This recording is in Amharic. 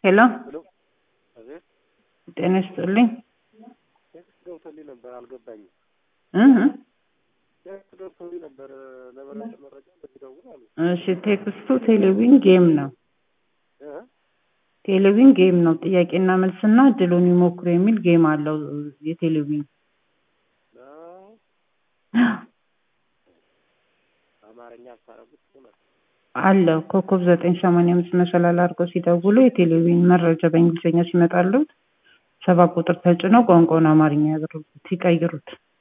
ሄሎ ሄሎ አቤት ጤና ይስጥልኝ ቴክስት ገብቶልኝ ነበር አልገባኝም እህ ቴክስት ገብቶልኝ ነበር ለበለጠ መረጃ እንደዚህ ደውል አሉ እሺ ቴክስቱ ቴሌቪዥን ጌም ነው እ ቴሌቪዥን ጌም ነው ጥያቄና መልስና እድሉን ይሞክሩ የሚል ጌም አለው የቴሌቪዥን ነው አማርኛ አታረጉት ይሆናል አለው ኮከብ ዘጠኝ ሰማንያ አምስት መሰላል አድርገው ሲደውሉ የቴሌቪዥን መረጃ በእንግሊዝኛ ሲመጣሉት ሰባት ቁጥር ተጭነው ቋንቋውን አማርኛ ያድርጉት ይቀይሩት